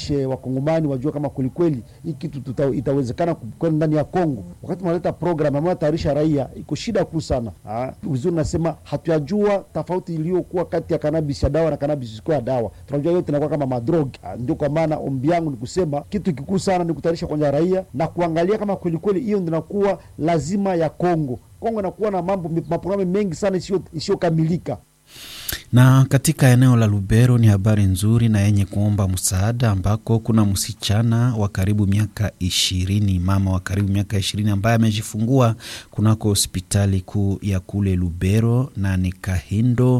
watayarishe wakongomani wajue kama kwelikweli hii kitu tuta, itawezekana kweli ndani ya Kongo. Wakati mnaleta program ambayo tayarisha raia, iko shida kuu sana. Vizuri nasema hatuyajua tofauti iliyokuwa kati ya kanabis ya dawa na kanabis isikuwa ya dawa. Tunajua yote inakuwa kama madrog. Ndio kwa maana ombi yangu ni kusema kitu kikuu sana ni kutayarisha kwanza raia na kuangalia kama kwelikweli hiyo ndio inakuwa lazima ya Kongo. Kongo inakuwa na mambo maprogramu mengi sana isiyokamilika na katika eneo la Lubero ni habari nzuri na yenye kuomba msaada, ambako kuna msichana wa karibu miaka ishirini, mama wa karibu miaka ishirini ambaye amejifungua kunako hospitali kuu ya kule Lubero na ni Kahindo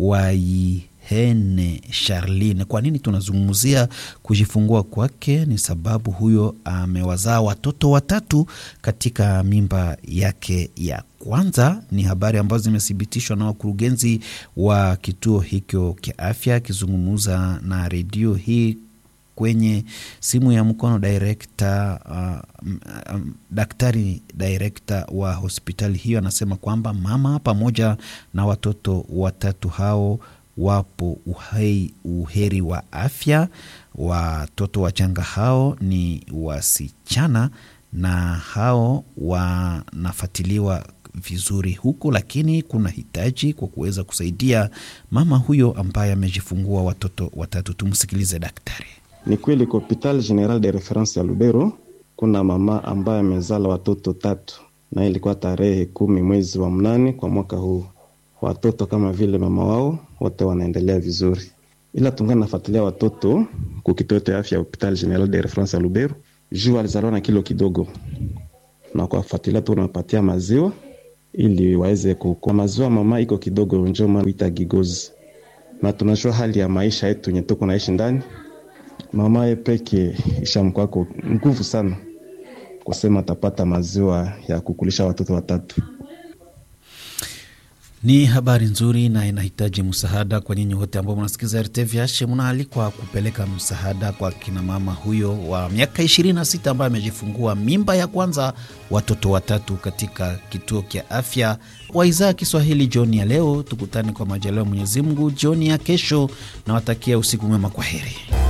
Waihene Charline. Kwa nini tunazungumzia kujifungua kwake? Ni sababu huyo amewazaa watoto watatu katika mimba yake ya kwanza. Ni habari ambazo zimethibitishwa na wakurugenzi wa kituo hicho cha afya, akizungumza na redio hii kwenye simu ya mkono direkta uh, um, daktari direkta wa hospitali hiyo anasema kwamba mama pamoja na watoto watatu hao wapo uhei, uheri wa afya. Watoto wachanga hao ni wasichana na hao wanafuatiliwa vizuri huku, lakini kuna hitaji kwa kuweza kusaidia mama huyo ambaye amejifungua watoto watatu. Tumsikilize daktari. Ni kweli kwa hopital general de reference ya Lubero kuna mama ambaye amezala watoto tatu, na ilikuwa tarehe kumi mwezi wa mnane kwa mwaka huu. Watoto kama vile mama wao wote wanaendelea vizuri, ila tungana nafuatilia watoto ku kituo cha afya ya hopital general de reference ya Lubero juu alizaliwa na kilo kidogo, na kwa kufuatilia tu unapatia maziwa ili waweze kukua. Maziwa mama iko kidogo, njo maana ita gigozi, na tunajua hali ya maisha yetu yenye tuko naishi ndani mama ye peke ishamkwako nguvu sana kusema atapata maziwa ya kukulisha watoto watatu. Ni habari nzuri na inahitaji msaada kwa nyinyi wote ambao mnasikiza RTVH. Mnaalikwa kupeleka msaada kwa kinamama huyo wa miaka 26 ambaye amejifungua mimba ya kwanza watoto watatu katika kituo cha afya wa idhaa ya Kiswahili. Jioni ya leo tukutane kwa majaliwa Mwenyezi Mungu jioni ya kesho, na watakia usiku mwema. Kwa heri.